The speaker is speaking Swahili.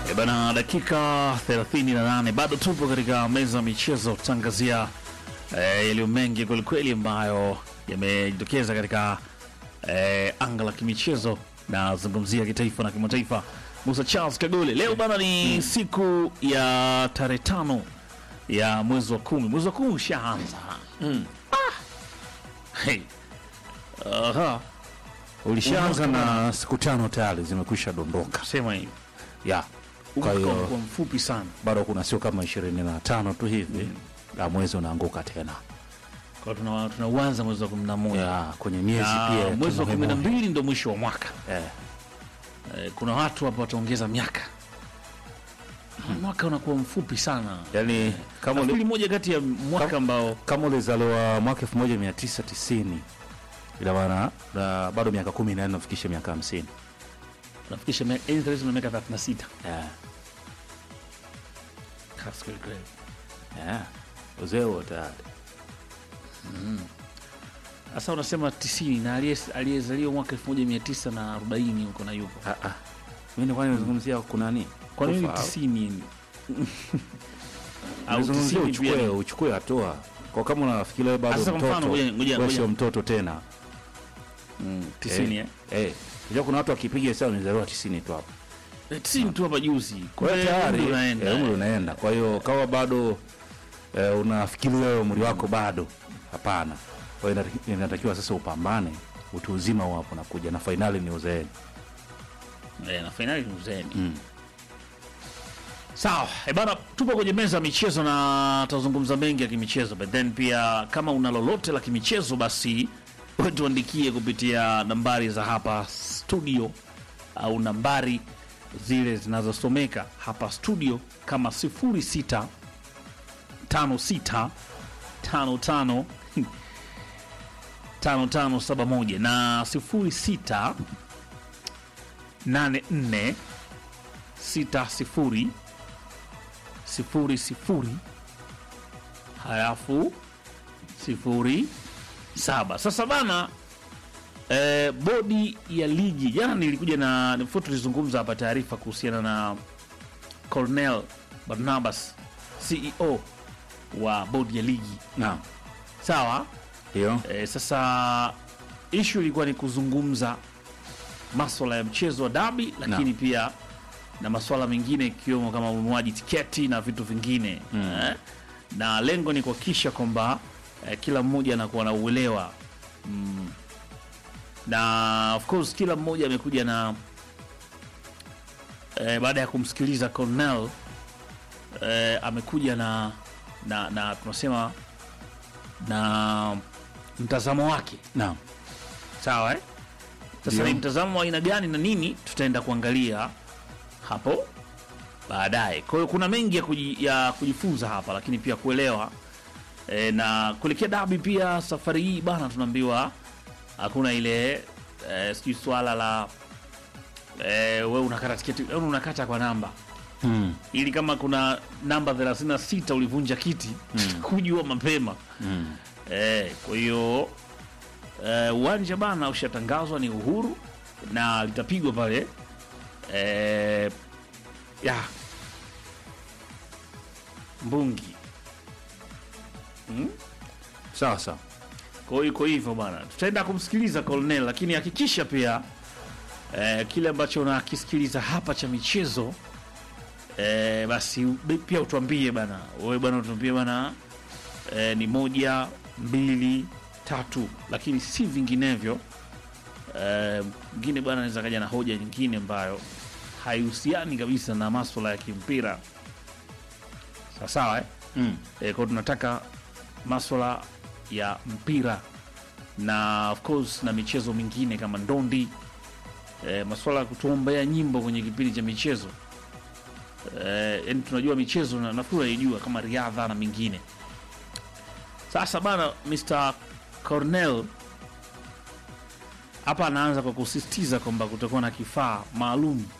E bana, dakika 38 bado tupo katika meza ya michezo tangazia eh, yaliyo mengi kwelikweli ambayo yamejitokeza katika eh, anga la kimichezo na zungumzia kitaifa na kimataifa. Musa Charles Kagole, leo bana ni siku ya tarehe tano ya mwezi wa kumi. Mwezi wa kumi ushaanza ah. hey. Aha. ulishaanza na siku tano tayari zimekwisha dondoka Sema hivi ya kwa umekuwa hiyo umekuwa mfupi sana bado kuna sio kama ishirini na tano tu hivi la mwezi unaanguka tena kwa tuna tunauanza mwezi wa kumi na moja ya kwenye miezi na pia mwezi wa tuna kumi na memory. mbili ndo mwisho wa mwaka Eh, eh, kuna watu hapa wataongeza miaka mwaka unakuwa mfupi sana yani kama uli- nafikiri moja kati ya mwaka ambao kama ulizaliwa mwaka 1990 ina maana na bado miaka kumi na nne ufikishe miaka hamsini unafikisha mia- yaani tatizo na miaka 36 Eh, That's very great. eh, uzee huo tayari sasa unasema 90 na aliye- aliyezaliwa mwaka 1940 huko na yupo Ah, ah. mi nilikuwa nimezungumzia kunani kwa nini Kufa. 90 au Nimezungumzia 90 pia uchukue ni- uchukue hatua kwa kama unafikiri wewe bado Sasa kwa mfano, mtoto ngoja- ngoja- wewe ngoja. sio mtoto tena Mm, 90 eh eh unajua kuna watu wakipiga hesabu nizaliwa 90 tu hapo Eh, 90 tu hapa juzi kwa hiyo Kumbe tayari umri unaenda eh, umri unaenda kwa hiyo kama bado eh, unafikiri wewe umri wako bado hapana kwa hiyo inataki- inatakiwa sasa upambane utu uzima huo hapo nakuja na fainali ni uzeeni Eh, na fainali ni uzeeni Mm. sawa e bana tupo kwenye meza ya michezo na tutazungumza mengi ya kimichezo but then pia kama una lolote la kimichezo basi wewe tuandikie kupitia nambari za hapa studio au nambari zile zinazosomeka hapa studio kama 06 56 55 5571 na 06 84 sita sifuri sifuri sifuri halafu sifuri saba. Sasa bana eh, bodi ya ligi jana nilikuja na nifuatu tulizungumza hapa taarifa kuhusiana na Cornel Barnabas CEO wa bodi ya ligi naam sawa. hiyo E, sasa ishu ilikuwa ni kuzungumza maswala ya mchezo wa dabi, lakini pia na maswala mengine ikiwemo kama ununuaji tiketi na vitu vingine eh, na lengo ni kuhakikisha kwamba eh, kila mmoja anakuwa na uelewa mm, na of course kila mmoja amekuja na eh, baada ya kumsikiliza Cornell eh, amekuja na na, na tunasema na mtazamo wake naam sawa eh? Sasa Ndio. ni mtazamo wa aina gani na nini, tutaenda kuangalia hapo baadaye. Kwa hiyo kuna mengi ya, kuji, ya kujifunza hapa, lakini pia kuelewa e, na kuelekea dabi pia. Safari hii bana, tunaambiwa hakuna ile e, sijui swala la e, wewe unakata tiketi, wewe unakata kwa namba mm. ili kama kuna namba 36 ulivunja kiti kujua mapema Mm. Eh, kwa hiyo eh, uwanja bana ushatangazwa ni Uhuru na litapigwa pale eh, ya Mbungi. sawa sawa Kwa hiyo iko hivyo bana, tutaenda kumsikiliza Colonel, lakini hakikisha pia eh, kile ambacho unakisikiliza hapa cha michezo eh, basi be- pia utuambie bana, wewe bana, utuambie bana eh, ni moja mbili tatu, lakini si vinginevyo. Eh, mwingine bwana anaweza kaja na hoja nyingine ambayo haihusiani kabisa na maswala ya kimpira sawa sawa eh? mm. E, kwa tunataka maswala ya mpira na of course na michezo mingine kama ndondi e, maswala ya kutuombea nyimbo kwenye kipindi cha michezo e, yani tunajua michezo na nafikiri unaijua kama riadha na mingine. Sasa bana, Mr Cornell hapa anaanza kwa kusisitiza kwamba kutakuwa na kifaa maalum